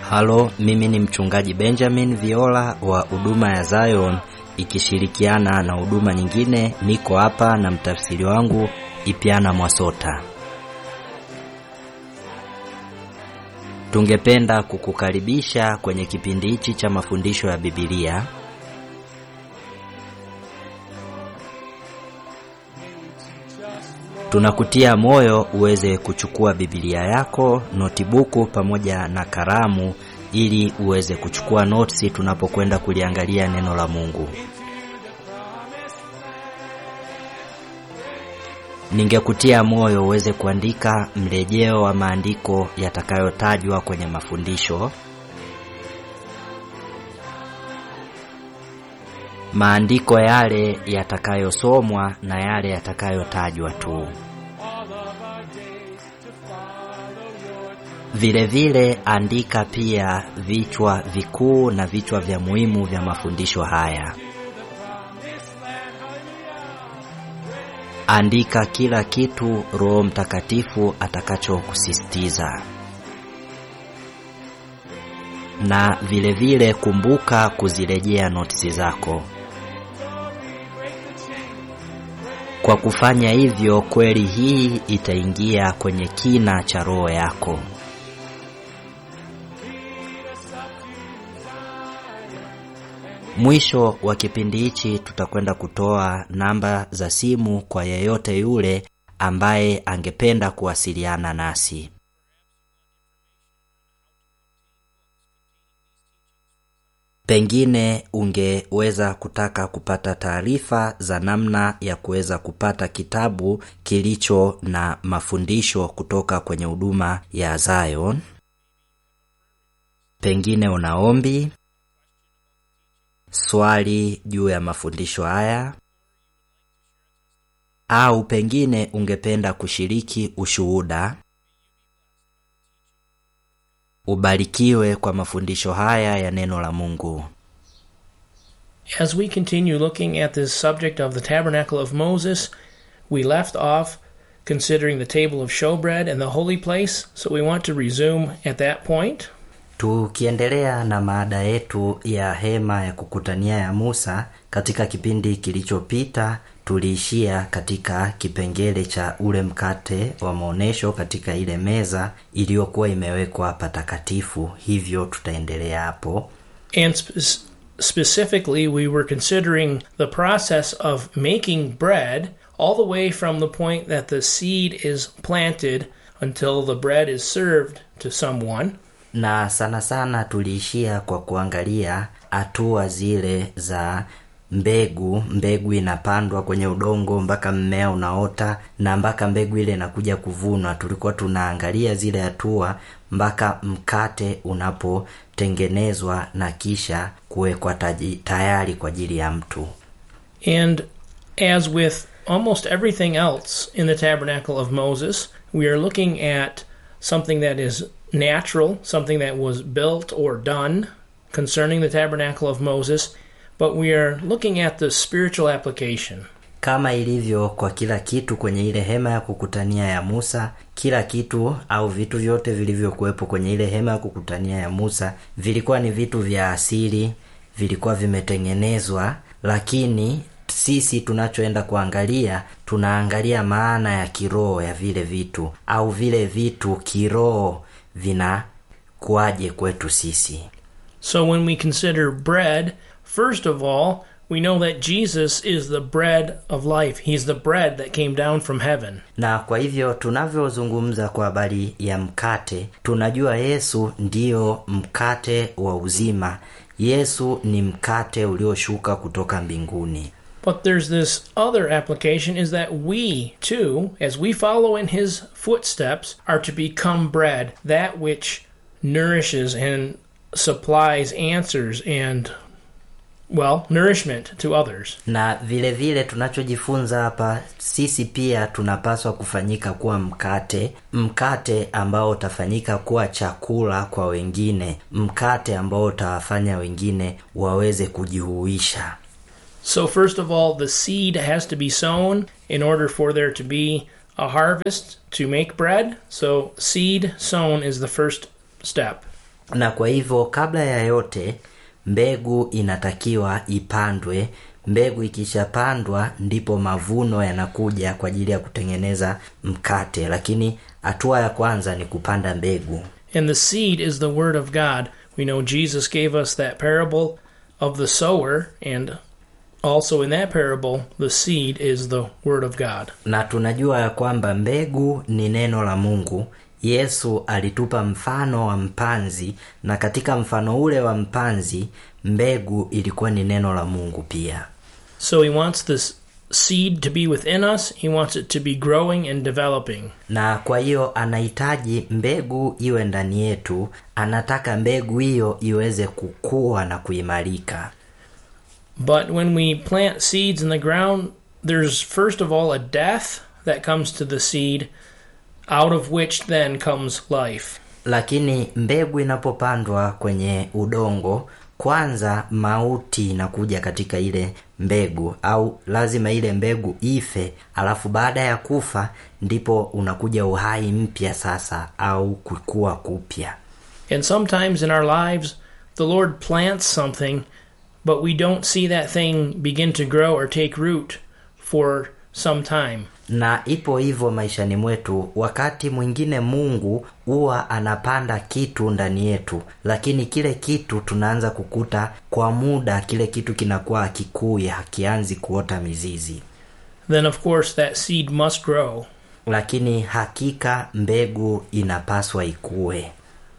Halo, mimi ni mchungaji Benjamin Viola wa huduma ya Zion ikishirikiana na huduma nyingine. Niko hapa na mtafsiri wangu Ipiana Mwasota. Tungependa kukukaribisha kwenye kipindi hichi cha mafundisho ya Biblia. Tunakutia moyo uweze kuchukua Biblia yako, notibuku pamoja na kalamu ili uweze kuchukua notisi tunapokwenda kuliangalia neno la Mungu. Ningekutia moyo uweze kuandika mrejeo wa maandiko yatakayotajwa kwenye mafundisho. Maandiko yale yatakayosomwa na yale yatakayotajwa tu. Vile vile andika pia vichwa vikuu na vichwa vya muhimu vya mafundisho haya. Andika kila kitu Roho Mtakatifu atakachokusisitiza. Na vile vile kumbuka kuzirejea notisi zako. Kwa kufanya hivyo, kweli hii itaingia kwenye kina cha roho yako. Mwisho wa kipindi hichi tutakwenda kutoa namba za simu kwa yeyote yule ambaye angependa kuwasiliana nasi. Pengine ungeweza kutaka kupata taarifa za namna ya kuweza kupata kitabu kilicho na mafundisho kutoka kwenye huduma ya Zion. Pengine una ombi, swali juu ya mafundisho haya, au pengine ungependa kushiriki ushuhuda. Ubarikiwe kwa mafundisho haya ya neno la Mungu. As we continue looking at this subject of the tabernacle of Moses, we left off considering the table of showbread and the holy place, so we want to resume at that point. Tukiendelea na maada yetu ya hema ya kukutania ya Musa, katika kipindi kilichopita tuliishia katika kipengele cha ule mkate wa maonesho katika ile meza iliyokuwa imewekwa patakatifu. Hivyo tutaendelea hapo. And spe- specifically, we were considering the process of making bread all the way from the point that the seed is planted until the bread is served to someone. na sana sana tuliishia kwa kuangalia hatua zile za mbegu mbegu inapandwa kwenye udongo mpaka mmea unaota na mpaka mbegu ile inakuja kuvunwa tulikuwa tunaangalia zile hatua mpaka mkate unapotengenezwa na kisha kuwekwa taji- tayari kwa ajili ya mtu And as with almost everything else in the tabernacle of Moses, we are looking at something that is natural, something that was built or done concerning the tabernacle of Moses, but we are looking at the spiritual application. kama ilivyo kwa kila kitu kwenye ile hema ya kukutania ya Musa, kila kitu au vitu vyote vilivyokuwepo kwenye ile hema ya kukutania ya Musa vilikuwa ni vitu vya asili, vilikuwa vimetengenezwa, lakini sisi tunachoenda kuangalia, tunaangalia maana ya kiroho ya vile vitu au vile vitu kiroho vinakuwaje kwetu sisi. So when we consider bread, first of all, we know that Jesus is the bread of life. He's the bread that came down from heaven. na kwa hivyo tunavyozungumza kwa habari ya mkate tunajua yesu ndiyo mkate wa uzima yesu ni mkate ulioshuka kutoka mbinguni But there's this other application is that we, too, as we follow in his footsteps, are to become bread, that which nourishes and supplies answers and, well, nourishment to others. na vile vile tunachojifunza hapa sisi pia tunapaswa kufanyika kuwa mkate mkate ambao utafanyika kuwa chakula kwa wengine mkate ambao utawafanya wengine waweze kujihuisha So, first of all, the seed has to be sown in order for there to be a harvest to make bread. So, seed sown is the first step. na kwa hivyo kabla ya yote mbegu inatakiwa ipandwe mbegu ikishapandwa ndipo mavuno yanakuja kwa ajili ya kutengeneza mkate lakini hatua ya kwanza ni kupanda mbegu And the seed is the word of God. We know Jesus gave us that parable of the sower, and also in that parable, the seed is the word of God. na tunajua ya kwamba mbegu ni neno la mungu yesu alitupa mfano wa mpanzi na katika mfano ule wa mpanzi mbegu ilikuwa ni neno la mungu pia So he wants this seed to be within us, he wants it to be growing and developing. na kwa hiyo anahitaji mbegu iwe ndani yetu anataka mbegu hiyo iweze kukua na kuimarika But when we plant seeds in the ground, there's first of all a death that comes to the seed, out of which then comes life. lakini mbegu inapopandwa kwenye udongo kwanza mauti inakuja katika ile mbegu au lazima ile mbegu ife alafu baada ya kufa ndipo unakuja uhai mpya sasa au kukua kupya And sometimes in our lives, the Lord plants something, but we don't see that thing begin to grow or take root for some time. na ipo hivyo maishani mwetu wakati mwingine mungu huwa anapanda kitu ndani yetu lakini kile kitu tunaanza kukuta kwa muda kile kitu kinakuwa hakikui hakianzi kuota mizizi Then, of course, that seed must grow. lakini hakika mbegu inapaswa ikue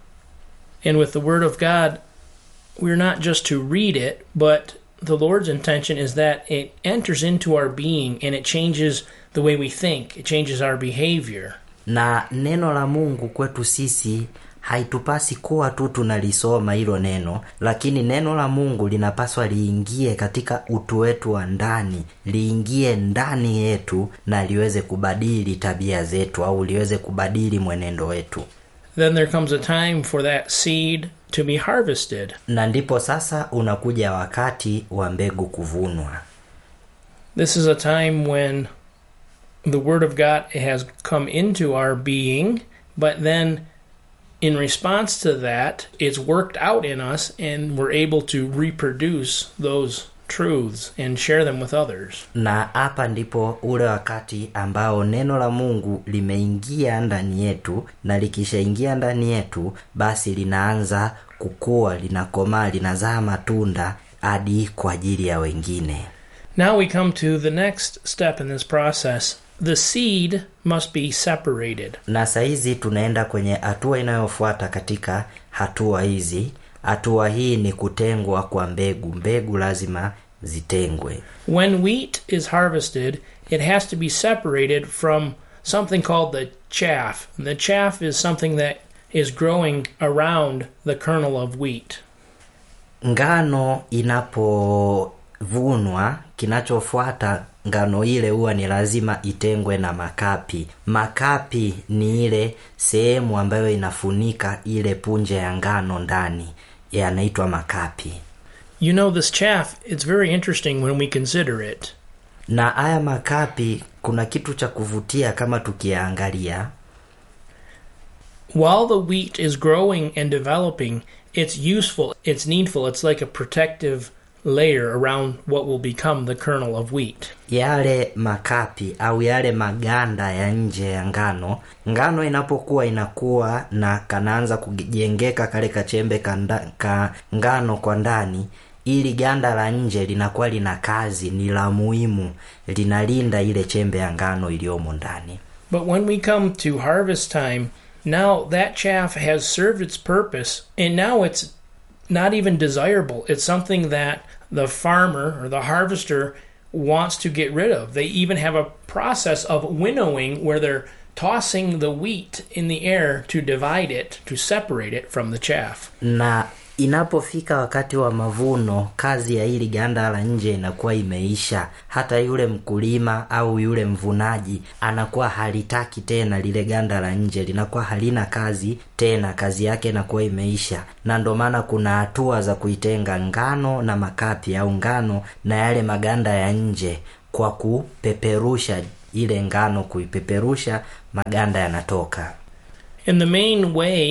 And with the Word of God, we're not just to read it, but the Lord's intention is that it enters into our being and it changes the way we think, it changes our behavior. na neno la mungu kwetu sisi haitupasi kuwa tu tunalisoma hilo neno lakini neno la mungu linapaswa liingie katika utu wetu wa ndani liingie ndani yetu na liweze kubadili tabia zetu au liweze kubadili mwenendo wetu Then there comes a time for that seed to be harvested. na ndipo sasa unakuja wakati wa mbegu kuvunwa This is a time when the Word of God has come into our being, but then in response to that, it's worked out in us and we're able to reproduce those truths and share them with others. na hapa ndipo ule wakati ambao neno la mungu limeingia ndani yetu na likishaingia ndani yetu basi linaanza kukua linakomaa linazaa matunda hadi kwa ajili ya wengine Now we come to the next step in this process. The seed must be separated. na sahizi tunaenda kwenye hatua inayofuata katika hatua hizi hatua hii ni kutengwa kwa mbegu mbegu lazima zitengwe When wheat is harvested, it has to be separated from something called the chaff. And the chaff is something that is growing around the kernel of wheat. ngano inapovunwa kinachofuata ngano ile huwa ni lazima itengwe na makapi makapi ni ile sehemu ambayo inafunika ile punje ya ngano ndani yanaitwa makapi You know, this chaff, it's very interesting when we consider it. na haya makapi kuna kitu cha kuvutia kama tukiyaangalia While the wheat is growing and developing, it's useful, it's needful, it's like a protective layer around what will become the kernel of wheat. yale makapi au yale maganda ya nje ya ngano ngano inapokuwa inakuwa na kanaanza kujengeka kale kachembe kanda, ka ngano kwa ndani ili ganda la nje linakuwa lina kazi ni la muhimu linalinda ile chembe ya ngano iliyomo ndani But when we come to harvest time, now that chaff has served its purpose, and now it's not even desirable. It's something that the farmer or the harvester wants to get rid of. They even have a process of winnowing where they're tossing the wheat in the air to divide it, to separate it from the chaff. na inapofika wakati wa mavuno kazi ya hili ganda la nje inakuwa imeisha hata yule mkulima au yule mvunaji anakuwa halitaki tena lile ganda la nje linakuwa halina kazi tena kazi yake inakuwa imeisha na ndo maana kuna hatua za kuitenga ngano na makapi au ngano na yale maganda ya nje kwa kupeperusha ile ngano kuipeperusha maganda yanatoka And the main way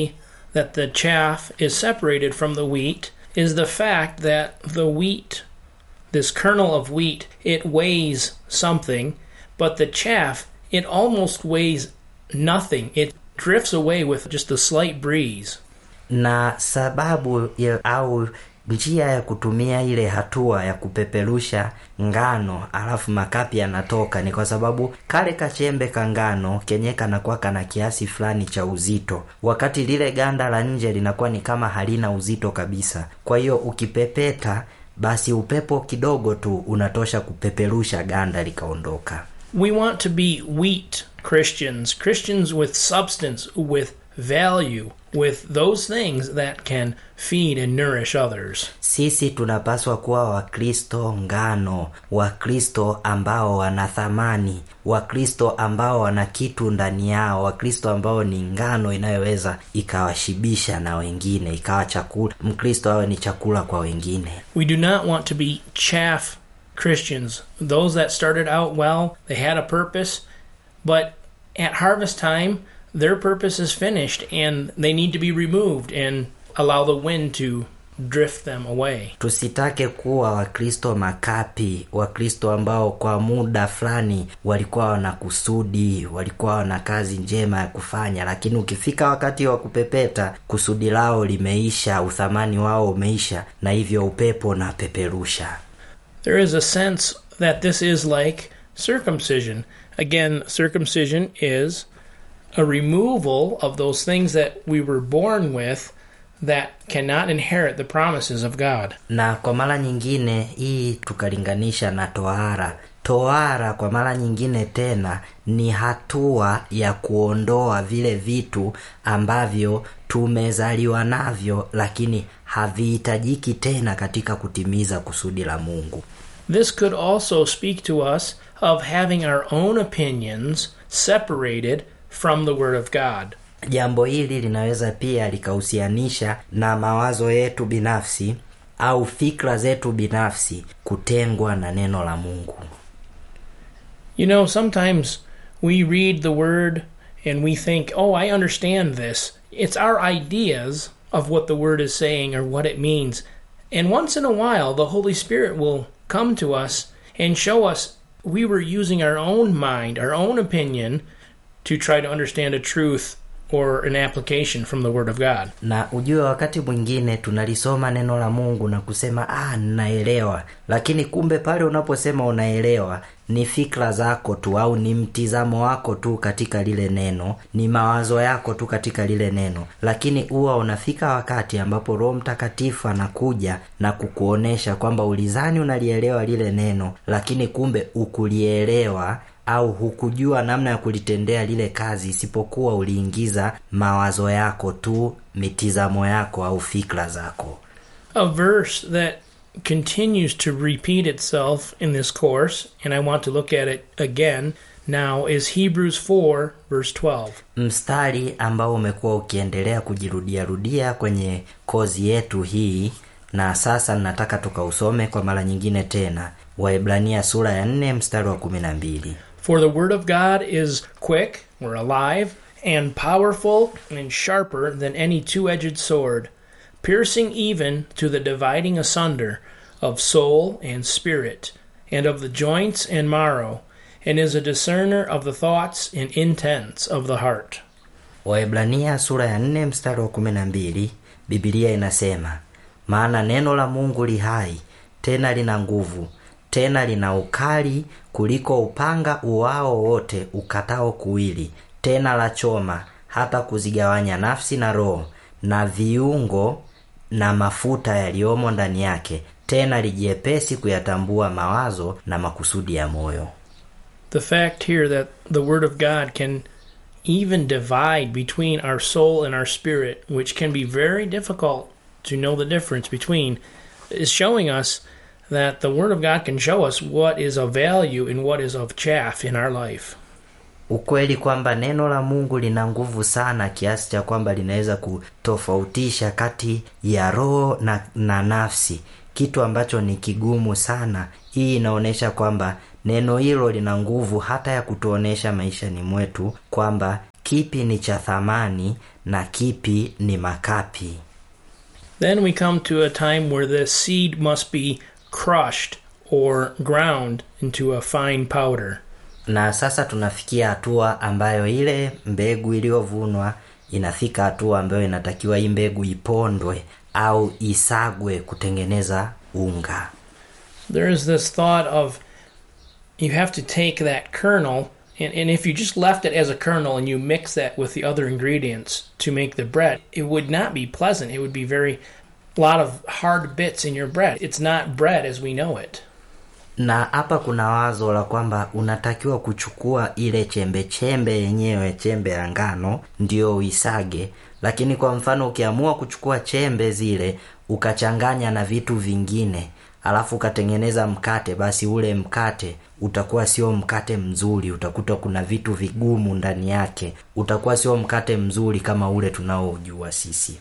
that the chaff is separated from the wheat is the fact that the wheat, this kernel of wheat, it weighs something, but the chaff, it almost weighs nothing. It drifts away with just a slight breeze. na sababu ya, au njia ya kutumia ile hatua ya kupeperusha ngano alafu makapi yanatoka ni kwa sababu kale kachembe ka ngano kenye kanakuwa kana kiasi fulani cha uzito wakati lile ganda la nje linakuwa ni kama halina uzito kabisa kwa hiyo ukipepeta basi upepo kidogo tu unatosha kupeperusha ganda likaondoka We want to be wheat Christians, Christians with substance, with value, with those things that can feed and nourish others. sisi tunapaswa kuwa wakristo ngano wakristo ambao wana thamani wakristo ambao wana kitu ndani yao wakristo ambao ni ngano inayoweza ikawashibisha na wengine ikawa chakula mkristo awe ni chakula kwa wengine We do not want to be chaff Christians, those that started out well, they had a purpose, but at harvest time, their purpose is finished and they need to be removed and allow the wind to drift them away. tusitake kuwa wakristo makapi wakristo ambao kwa muda fulani walikuwa wana kusudi walikuwa wana kazi njema ya kufanya lakini ukifika wakati wa kupepeta kusudi lao limeisha uthamani wao umeisha na hivyo upepo unapeperusha There is a sense that this is like circumcision. Again, circumcision is a removal of those things that we were born with that cannot inherit the promises of God. na kwa mara nyingine hii tukalinganisha na tohara tohara kwa mara nyingine tena ni hatua ya kuondoa vile vitu ambavyo tumezaliwa navyo lakini havihitajiki tena katika kutimiza kusudi la mungu This could also speak to us of having our own opinions separated from the Word of God. jambo hili linaweza pia likahusianisha na mawazo yetu binafsi au fikra zetu binafsi kutengwa na neno la mungu You know, sometimes we read the Word and we think, oh, I understand this. It's our ideas of what the Word is saying or what it means. And once in a while, the Holy Spirit will come to us and show us we were using our own mind, our own opinion, to try to understand a truth or an application from the Word of God. na ujue wakati mwingine tunalisoma neno la mungu na kusema ah ninaelewa lakini kumbe pale unaposema unaelewa ni fikra zako tu au ni mtizamo wako tu katika lile neno ni mawazo yako tu katika lile neno lakini huwa unafika wakati ambapo roho mtakatifu anakuja na kukuonesha kwamba ulizani unalielewa lile neno lakini kumbe ukulielewa au hukujua namna ya kulitendea lile kazi isipokuwa uliingiza mawazo yako tu mitizamo yako au fikra zako a verse that continues to repeat itself in this course, and I want to look at it again now, is Hebrews 4, verse 12. mstari ambao umekuwa ukiendelea kujirudiarudia kwenye kozi yetu hii na sasa nataka tukausome kwa mara nyingine tena waebrania sura ya nne mstari wa kumi na mbili For the word of God is quick, or alive, and powerful, and sharper than any two edged sword, piercing even to the dividing asunder of soul and spirit, and of the joints and marrow, and is a discerner of the thoughts and intents of the heart. Waebrania sura ya nne mstari wa kumi na mbili Biblia inasema maana neno la Mungu li hai tena lina nguvu tena lina ukali kuliko upanga uwao wote ukatao kuwili tena la choma hata kuzigawanya nafsi na roho na viungo na mafuta yaliyomo ndani yake tena lijiepesi kuyatambua mawazo na makusudi ya moyo the fact here that the Word of God can even divide between our soul and our spirit, which can be very difficult to know the difference between, is showing us that the Word of God can show us what is of value and what is of chaff in our life. ukweli kwamba neno la mungu lina nguvu sana kiasi cha kwamba linaweza kutofautisha kati ya roho na, na nafsi kitu ambacho ni kigumu sana hii inaonyesha kwamba neno hilo lina nguvu hata ya kutuonesha maishani mwetu kwamba kipi ni cha thamani na kipi ni makapi Then we come to a time where the seed must be crushed or ground into a fine powder. na sasa tunafikia hatua ambayo ile mbegu iliyovunwa inafika hatua ambayo inatakiwa hii mbegu ipondwe au isagwe kutengeneza unga There is this thought of you have to take that kernel, and, and if you just left it as a kernel and you mix that with the other ingredients to make the bread, it would not be pleasant. It would be very, a lot of hard bits in your bread. It's not bread as we know it. na hapa kuna wazo la kwamba unatakiwa kuchukua ile chembe chembe yenyewe chembe ya ngano ndio uisage lakini kwa mfano ukiamua kuchukua chembe zile ukachanganya na vitu vingine alafu ukatengeneza mkate basi ule mkate utakuwa sio mkate mzuri utakuta kuna vitu vigumu ndani yake utakuwa sio mkate mzuri kama ule tunaojua sisi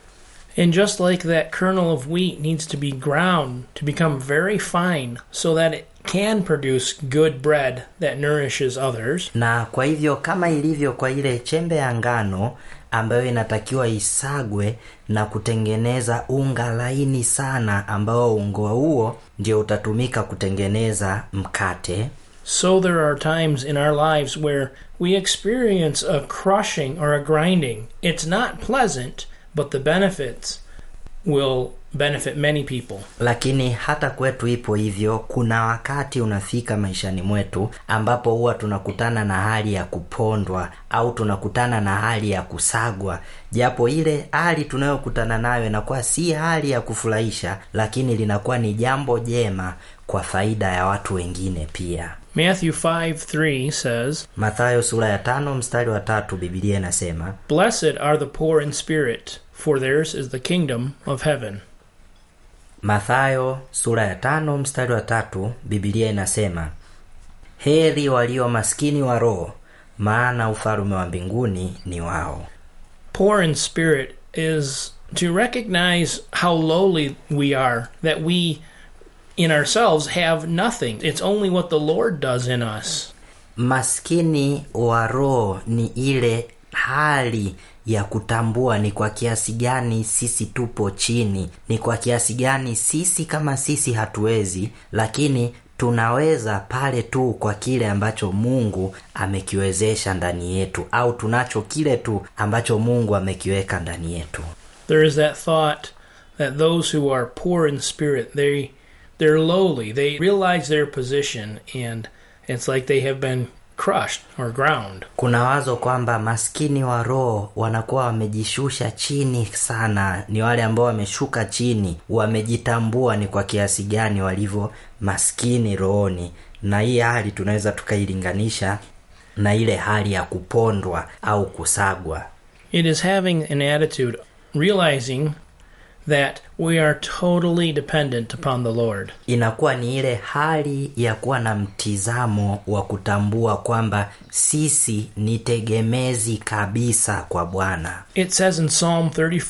And just like that kernel of wheat needs to be ground to become very fine so that it can produce good bread that nourishes others, na kwa hivyo kama ilivyo kwa ile chembe ya ngano ambayo inatakiwa isagwe na kutengeneza unga laini sana ambao unga huo ndio utatumika kutengeneza mkate so there are times in our lives where we experience a crushing or a grinding. It's not pleasant, but the benefits will benefit many people. lakini hata kwetu ipo hivyo kuna wakati unafika maishani mwetu ambapo huwa tunakutana na hali ya kupondwa au tunakutana na hali ya kusagwa japo ile hali tunayokutana nayo inakuwa si hali ya kufurahisha lakini linakuwa ni jambo jema kwa faida ya watu wengine pia Matthew 5 3 says, mathayo sura ya tano mstari wa tatu bibilia inasema Blessed are the poor in spirit, for theirs is the kingdom of heaven. mathayo sura ya tano mstari wa tatu bibilia inasema heri walio maskini wa roho maana ufalume wa mbinguni ni wao Poor in spirit is to recognize how lowly we are, that we in ourselves have nothing. It's only what the Lord does in us. maskini wa roho ni ile hali ya kutambua ni kwa kiasi gani sisi tupo chini ni kwa kiasi gani sisi kama sisi hatuwezi lakini tunaweza pale tu kwa kile ambacho mungu amekiwezesha ndani yetu au tunacho kile tu ambacho mungu amekiweka ndani yetu there is that thought that those who are poor in spirit they they're lowly they realize their position and it's like they have been crushed or ground kuna wazo kwamba maskini wa roho wanakuwa wamejishusha chini sana ni wale ambao wameshuka chini wamejitambua ni kwa kiasi gani walivyo maskini rohoni na hii hali tunaweza tukailinganisha na ile hali ya kupondwa au kusagwa it is having an attitude realizing that we are totally dependent upon the lord inakuwa ni ile hali ya kuwa na mtizamo wa kutambua kwamba sisi ni tegemezi kabisa kwa bwana it says in psalm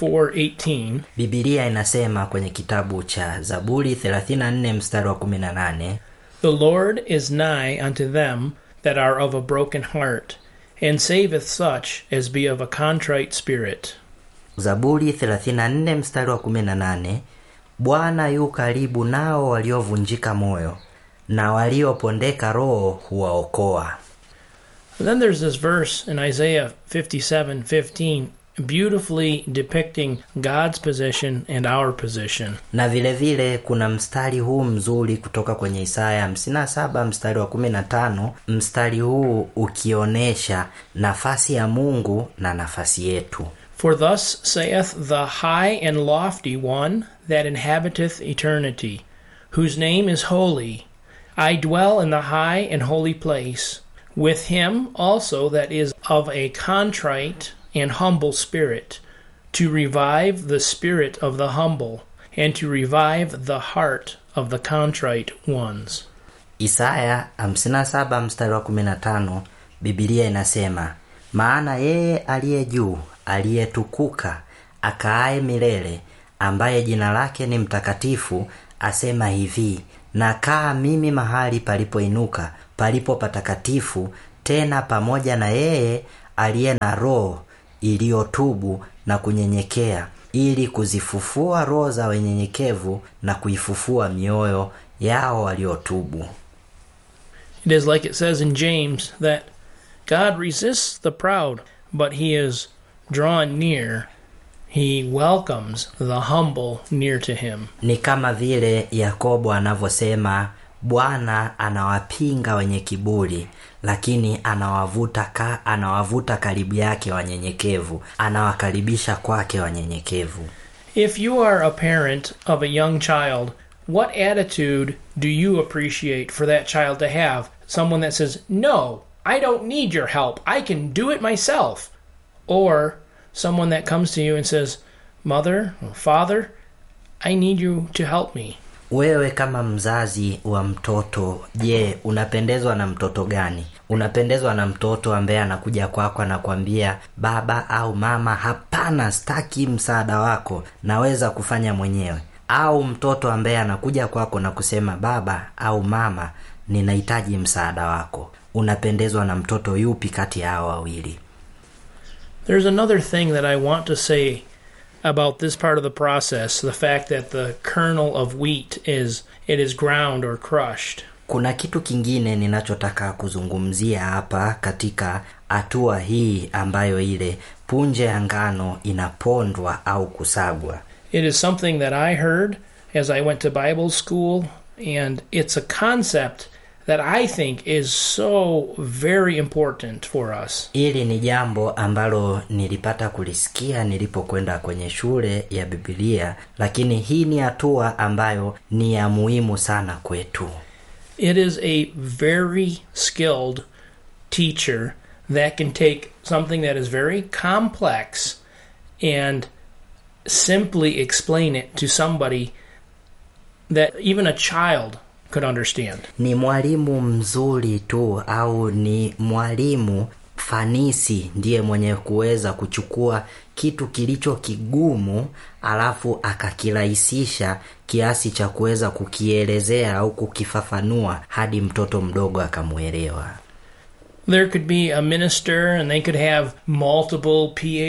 34:18 bibilia inasema kwenye kitabu cha zaburi 34 mstari wa 18 the lord is nigh unto them that are of a broken heart and saveth such as be of a contrite spirit zaburi 34 mstari wa 18 bwana yu karibu nao waliovunjika moyo na waliopondeka roho huwaokoa And then there's this verse in Isaiah 57:15 beautifully depicting God's position and our position. na vile vile kuna mstari huu mzuri kutoka kwenye isaya 57 mstari wa 15 mstari huu ukionyesha nafasi ya mungu na nafasi yetu For thus saith the high and lofty one that inhabiteth eternity, whose name is holy. I dwell in the high and holy place, with him also that is of a contrite and humble spirit, to revive the spirit of the humble, and to revive the heart of the contrite ones. isaya 57 mstari wa 15 bibilia inasema maana yeye aliye juu aliyetukuka akaaye milele ambaye jina lake ni mtakatifu asema hivi nakaa mimi mahali palipoinuka palipo patakatifu tena pamoja na yeye aliye na roho iliyotubu na kunyenyekea ili kuzifufua roho za wenyenyekevu na kuifufua mioyo yao waliotubu It is like it says in James that God resists the proud, but he is drawn near. He welcomes the humble near to him. ni kama vile yakobo anavyosema bwana anawapinga wenye kiburi lakini anawavuta ka, anawavuta karibu yake wanyenyekevu anawakaribisha kwake wanyenyekevu If you are a parent of a young child, what attitude do you appreciate for that child to have? Someone that says, No, I don't need your help. I can do it myself. Or someone that comes to you and says, Mother or Father, I need you to help me. wewe kama mzazi wa mtoto je unapendezwa na mtoto gani unapendezwa na mtoto ambaye anakuja kwako anakwambia baba au mama hapana staki msaada wako naweza kufanya mwenyewe au mtoto ambaye anakuja kwako na kusema baba au mama ninahitaji msaada wako unapendezwa na mtoto yupi kati ya hao wawili There's another thing that I want to say about this part of the process the fact that the kernel of wheat is it is ground or crushed. kuna kitu kingine ninachotaka kuzungumzia hapa katika hatua hii ambayo ile punje ya ngano inapondwa au kusagwa It is something that I heard as I went to Bible school, and it's a concept that I think is so very important for us. hili ni jambo ambalo nilipata kulisikia nilipokwenda kwenye shule ya bibilia lakini hii ni hatua ambayo ni ya muhimu sana kwetu It is a very skilled teacher that can take something that is very complex and simply explain it to somebody that even a child could understand. ni mwalimu mzuri tu au ni mwalimu fanisi ndiye mwenye kuweza kuchukua kitu kilicho kigumu alafu akakirahisisha kiasi cha kuweza kukielezea au kukifafanua hadi mtoto mdogo akamwelewa There could be a minister and they could have multiple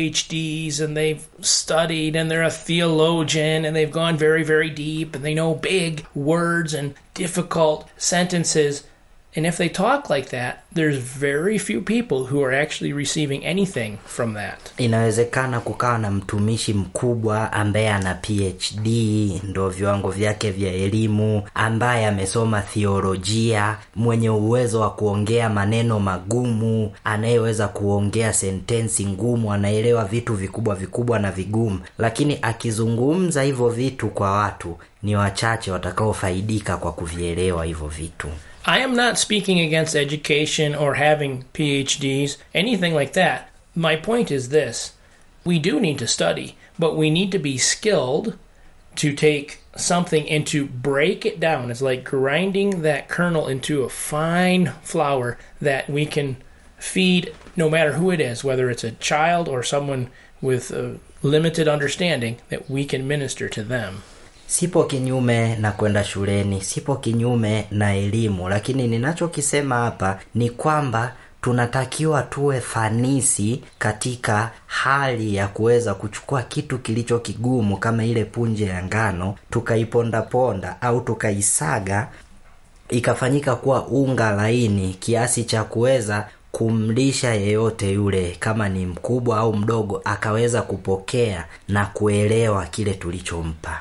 PhDs and they've studied and they're a theologian and they've gone very, very deep and they know big words and difficult sentences. And if they talk like that, there's very few people who are actually receiving anything from that. inawezekana kukawa na mtumishi mkubwa ambaye ana phd ndo viwango vyake vya elimu ambaye amesoma thiolojia mwenye uwezo wa kuongea maneno magumu anayeweza kuongea sentensi ngumu anaelewa vitu vikubwa vikubwa na vigumu lakini akizungumza hivyo vitu kwa watu ni wachache watakaofaidika kwa kuvielewa hivyo vitu I am not speaking against education or having PhDs, anything like that. My point is this we do need to study, but we need to be skilled to take something and to break it down. It's like grinding that kernel into a fine flour that we can feed no matter who it is, whether it's a child or someone with a limited understanding, that we can minister to them. sipo kinyume na kwenda shuleni sipo kinyume na elimu lakini ninachokisema hapa ni kwamba tunatakiwa tuwe fanisi katika hali ya kuweza kuchukua kitu kilicho kigumu kama ile punje ya ngano tukaipondaponda au tukaisaga ikafanyika kuwa unga laini kiasi cha kuweza kumlisha yeyote yule kama ni mkubwa au mdogo akaweza kupokea na kuelewa kile tulichompa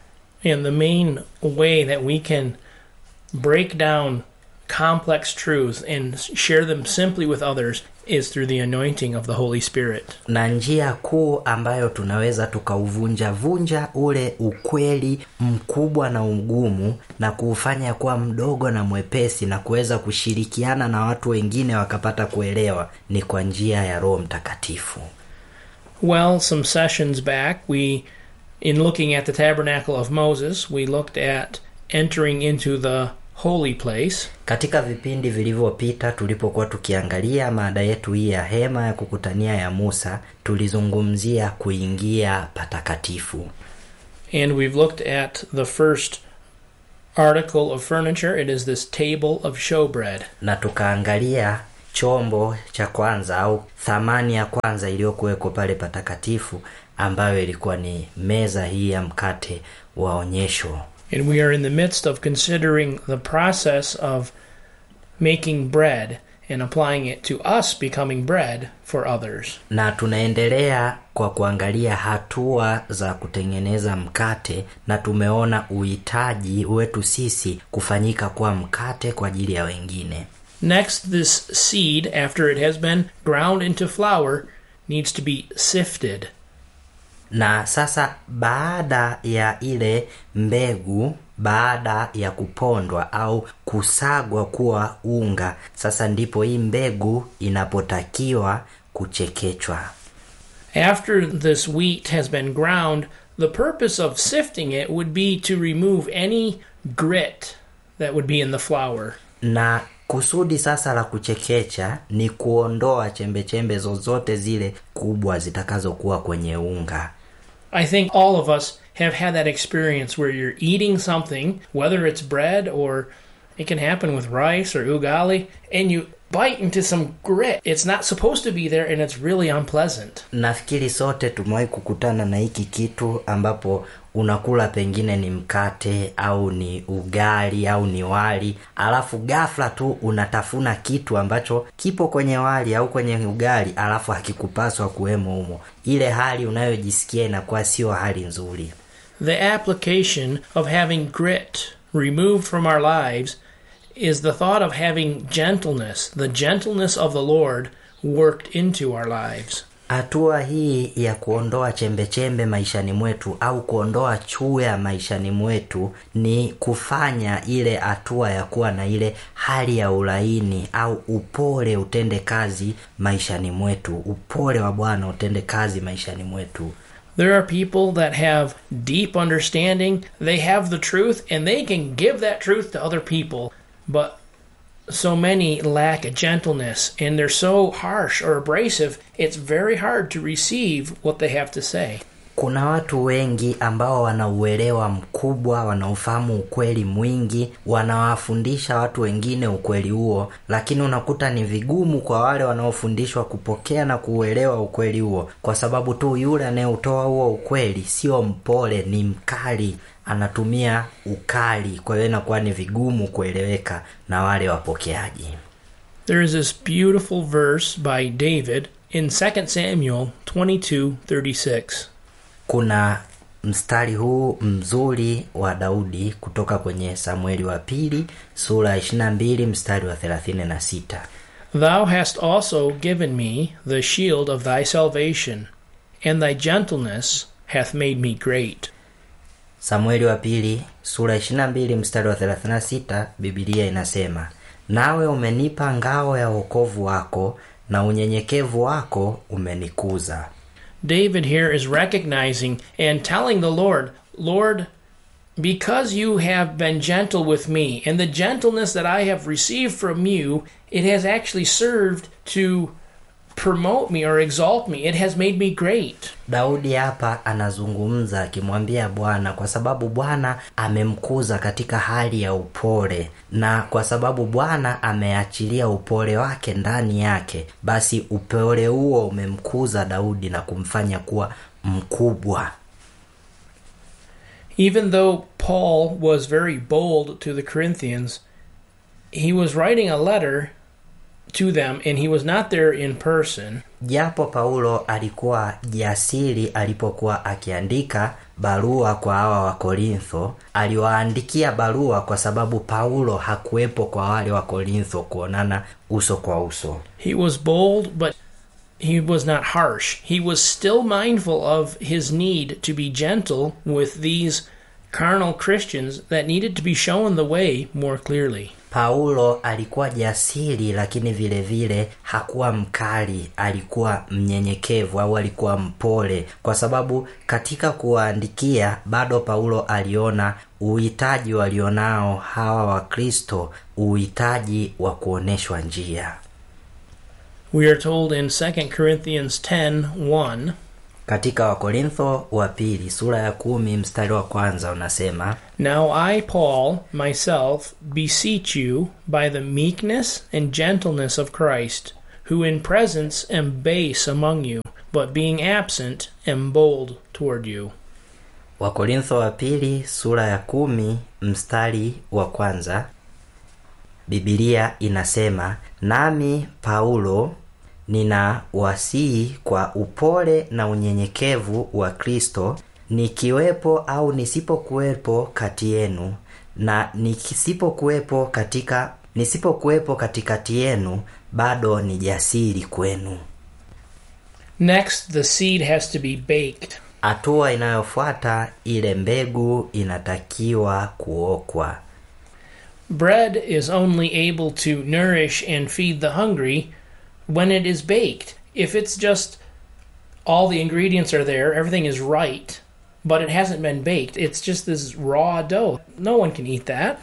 And the main way that we can break down complex truths and share them simply with others is through the anointing of the Holy Spirit. na njia kuu ambayo tunaweza tukauvunja vunja ule ukweli mkubwa na ugumu na kuufanya kuwa mdogo na mwepesi na kuweza kushirikiana na watu wengine wakapata kuelewa ni kwa njia ya roho mtakatifu Well, some sessions back, we, in looking at the tabernacle of Moses, we looked at entering into the holy place. katika vipindi vilivyopita tulipokuwa tukiangalia mada yetu hii ya hema ya kukutania ya musa tulizungumzia kuingia patakatifu And we've looked at the first article of furniture. It is this table of showbread. na tukaangalia chombo cha kwanza au thamani ya kwanza iliyokuwekwa pale patakatifu ambayo ilikuwa ni meza hii ya mkate wa onyesho And we are in the midst of considering the process of making bread and applying it to us becoming bread for others. na tunaendelea kwa kuangalia hatua za kutengeneza mkate na tumeona uhitaji wetu sisi kufanyika kuwa mkate kwa ajili ya wengine Next, this seed, after it has been ground into flour, needs to be sifted. na sasa baada ya ile mbegu baada ya kupondwa au kusagwa kuwa unga sasa ndipo hii mbegu inapotakiwa kuchekechwa After this wheat has been ground, the purpose of sifting it would be to remove any grit that would be in the flour. na kusudi sasa la kuchekecha ni kuondoa chembechembe zozote zile kubwa zitakazokuwa kwenye unga I think all of us have had that experience where you're eating something, whether it's bread or it can happen with rice or ugali, and you bite into some grit. It's not supposed to be there and it's really unpleasant. nafikiri sote tumewahi kukutana na hiki kitu ambapo unakula pengine ni mkate au ni ugali au ni wali alafu ghafla tu unatafuna kitu ambacho kipo kwenye wali au kwenye ugali alafu hakikupaswa kuwemo humo ile hali unayojisikia inakuwa sio hali nzuri The application of having grit removed from our lives is the thought of having gentleness, the gentleness of the Lord, worked into our lives. hatua hii ya kuondoa chembechembe maishani mwetu au kuondoa chuya maishani mwetu ni kufanya ile hatua ya kuwa na ile hali ya ulaini au upole utende kazi maishani mwetu upole wa bwana utende kazi maishani mwetu There are people that have deep understanding, they have the truth, and they can give that truth to other people. But so many lack a gentleness and they're so harsh or abrasive, it's very hard to receive what they have to say. kuna watu wengi ambao wana uelewa mkubwa wanaofahamu ukweli mwingi wanawafundisha watu wengine ukweli huo lakini unakuta ni vigumu kwa wale wanaofundishwa kupokea na kuuelewa ukweli huo kwa sababu tu yule anayeutoa huo ukweli sio mpole ni mkali anatumia ukali kwa hiyo inakuwa ni vigumu kueleweka na wale wapokeaji There is this beautiful verse by David in 2 Samuel 22:36. kuna mstari huu mzuri wa daudi kutoka kwenye samueli wa pili sura ya 22 mstari wa 36 Thou hast also given me the shield of thy salvation, and thy gentleness hath made me great. samueli wa pili sura ya 22 mstari wa 36 bibilia inasema nawe umenipa ngao ya wokovu wako na unyenyekevu wako umenikuza David here is recognizing and telling the Lord, Lord, because you have been gentle with me, and the gentleness that I have received from you, it has actually served to promote me or exalt me. It has made me great. daudi hapa anazungumza akimwambia bwana kwa sababu bwana amemkuza katika hali ya upole na kwa sababu bwana ameachilia upole wake ndani yake basi upole huo umemkuza daudi na kumfanya kuwa mkubwa Even though Paul was very bold to the Corinthians, he was writing a letter to them and he was not there in person. japo paulo alikuwa jasiri alipokuwa akiandika barua kwa hawa wakorintho aliwaandikia barua kwa sababu paulo hakuwepo kwa wale wakorintho kuonana uso kwa uso He was bold, but he was not harsh. He was still mindful of his need to be gentle with these carnal Christians that needed to be shown the way more clearly. paulo alikuwa jasiri lakini vile vile hakuwa mkali alikuwa mnyenyekevu au alikuwa mpole kwa sababu katika kuwaandikia bado paulo aliona uhitaji walionao hawa wakristo uhitaji wa kuonyeshwa njia We are told in 2 Corinthians 10 1, katika wakorintho wa pili sura ya kumi mstari wa kwanza unasema Now I, Paul, myself, beseech you by the meekness and gentleness of Christ, who in presence am base among you, but being absent am bold toward you. wakorintho wa pili sura ya kumi mstari wa kwanza bibilia inasema nami paulo nina wasii kwa upole na unyenyekevu wa kristo nikiwepo au nisipokuwepo kati yenu na nisipokuwepo katika nisipokuwepo katikati yenu bado ni jasiri kwenu Next, the seed has to be baked. hatua inayofuata ile mbegu inatakiwa kuokwa Bread is only able to nourish and feed the hungry when it is baked. If it's just all the ingredients are there, everything is right, but it hasn't been baked, it's just this raw dough. No one can eat that.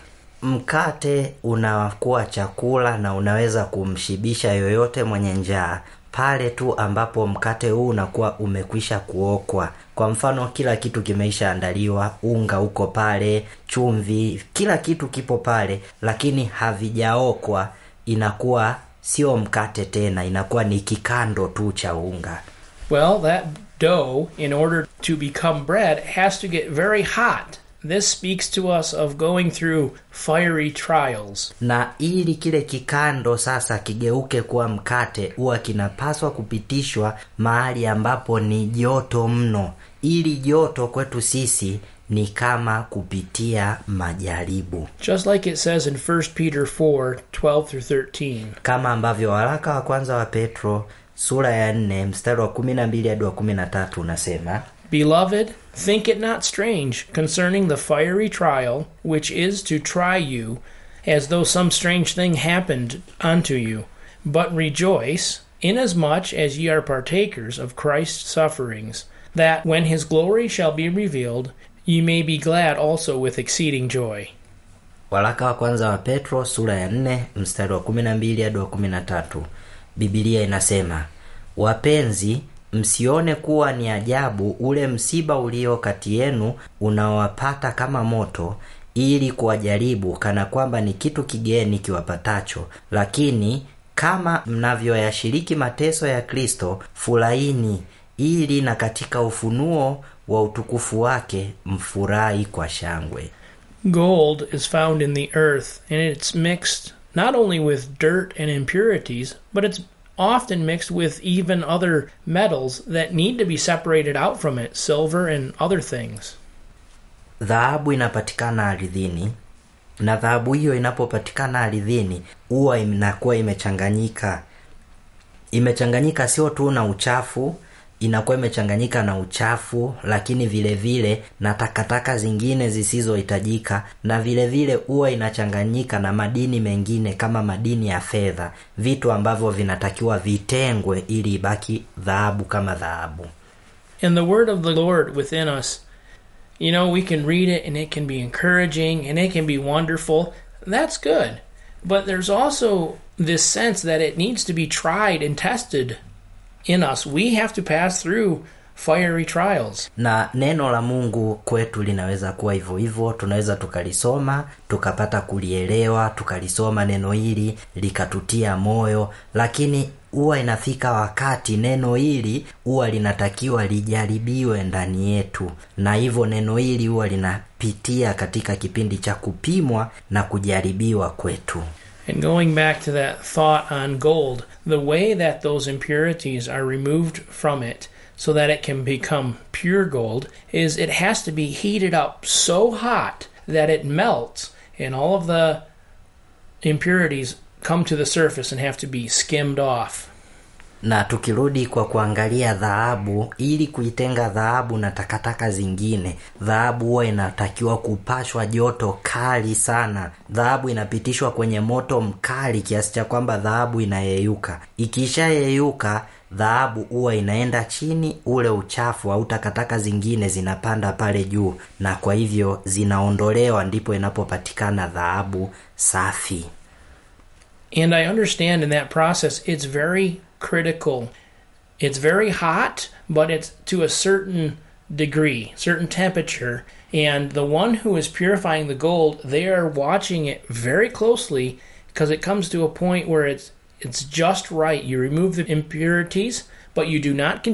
mkate unakuwa chakula na unaweza kumshibisha yoyote mwenye njaa pale tu ambapo mkate huu unakuwa umekwisha kuokwa kwa mfano kila kitu kimeisha andaliwa unga uko pale chumvi kila kitu kipo pale lakini havijaokwa inakuwa sio mkate tena inakuwa ni kikando tu cha unga Well, that dough, in order to become bread, has to get very hot. This speaks to us of going through fiery trials. na ili kile kikando sasa kigeuke kuwa mkate huwa kinapaswa kupitishwa mahali ambapo ni joto mno ili joto kwetu sisi ni kama kupitia majaribu Just like it says in 1 Peter 4 12 through 13. kama ambavyo waraka wa kwanza wa petro sura ya nne mstari wa kumi na mbili hadi wa kumi na tatu unasema Beloved, think it not strange concerning the fiery trial which is to try you, as though some strange thing happened unto you. But rejoice, inasmuch as ye are partakers of Christ's sufferings, that when his glory shall be revealed, ye may be glad also with exceeding joy. waraka wa kwanza wa petro sura ya nne mstari wa kumi na mbili hadi wa kumi na tatu bibilia inasema wapenzi msione kuwa ni ajabu ule msiba ulio kati yenu unaowapata kama moto ili kuwajaribu kana kwamba ni kitu kigeni kiwapatacho lakini kama mnavyoyashiriki mateso ya kristo furahini ili na katika ufunuo wa utukufu wake mfurahi kwa shangwe Gold is found in the earth, and it's mixed not only with dirt and impurities, but it's often mixed with even other metals that need to be separated out from it, silver and other things. dhahabu inapatikana ardhini na dhahabu hiyo inapopatikana ardhini huwa inakuwa imechanganyika imechanganyika sio tu na uchafu inakuwa imechanganyika na uchafu lakini vile vile na takataka zingine zisizohitajika na vile vile huwa inachanganyika na madini mengine kama madini ya fedha vitu ambavyo vinatakiwa vitengwe ili ibaki dhahabu kama dhahabu And the word of the Lord within us, you know, we can read it and it can be encouraging and it can be wonderful. That's good. But there's also this sense that it needs to be tried and tested in us. We have to pass through fiery trials. na neno la mungu kwetu linaweza kuwa hivyo hivyo tunaweza tukalisoma tukapata kulielewa tukalisoma neno hili likatutia moyo lakini huwa inafika wakati neno hili huwa linatakiwa lijaribiwe ndani yetu na hivyo neno hili huwa linapitia katika kipindi cha kupimwa na kujaribiwa kwetu And going back to that thought on gold, the way that those impurities are removed from it so that it can become pure gold is it has to be heated up so hot that it melts and all of the impurities come to the surface and have to be skimmed off. na tukirudi kwa kuangalia dhahabu ili kuitenga dhahabu na takataka zingine dhahabu huwa inatakiwa kupashwa joto kali sana dhahabu inapitishwa kwenye moto mkali kiasi cha kwamba dhahabu inayeyuka ikishayeyuka dhahabu huwa inaenda chini ule uchafu au takataka zingine zinapanda pale juu na kwa hivyo zinaondolewa ndipo inapopatikana dhahabu safi And I understand in that process it's very critical It's very hot, but it's to a certain degree, certain temperature. And the one who is purifying the gold, they are watching it very closely because it comes to a point where it's it's just right. You remove the impurities, but you do not